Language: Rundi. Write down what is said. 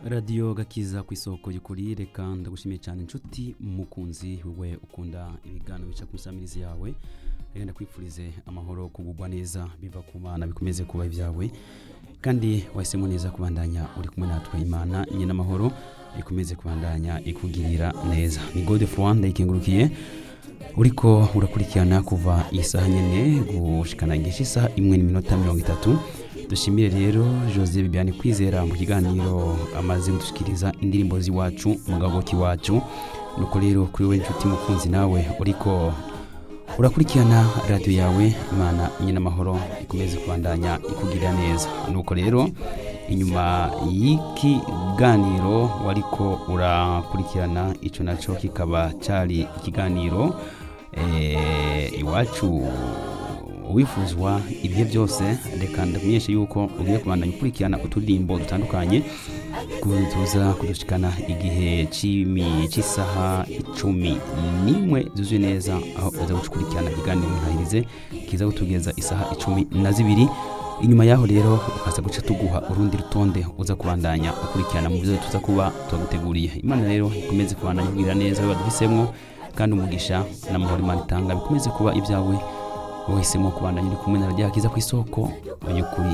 radiyo gakiza ku isoko y'ukuri reka ndagushimiye cyane inshuti mukunzi we ukunda ibiganiro bica ku isamirizi yawe reka ndakwifurize amahoro kugubwa neza biva ku mana bikomeze kuba ibyawe kandi wahisemo neza kubandanya uri kumwe natwe imana nyine amahoro ikomeze kubandanya ikugirira neza ni gode fuwanda ikengurukiye uriko urakurikirana kuva iyi saha nyine gushikana igihe isaha imwe n'iminota mirongo itatu dushimire rero jose bibiane kwizera mu kiganiro amaze kudushikiriza indirimbo z'iwacu mugabo k'iwacu nuko rero kuri we inshuti mukunzi nawe uriko urakurikirana radiyo yawe imana nyine amahoro ikomeze kubandanya ikugirira neza nuko rero inyuma y'ikiganiro wariko urakurikirana icyo nacyo kikaba cyari ikiganiro eh, iwacu wifuzwa ibihe byose reka ndakumenyeshe yuko ugiye kubandanya ukurikirana uturirimbo dutandukanye tuza kudushikana igihe c'imi- c'isaha icumi n'imwe zuzuye neza aho uza gukurikirana ikiganiro ntahirize kiza kutugeza isaha icumi na zibiri inyuma yaho rero ukaza guca tuguha urundi rutonde uza kubandanya ukurikirana mu byo tuza kuba tuguteguriye imana rero ikomeze kubandanya ikugirira neza we baduhisemo kandi umugisha n'amahoro imana itanga bikomeze kuba ibyawe wahisemo kubandanya uri kumwe na radiyo akiza ku isoko y'ukuri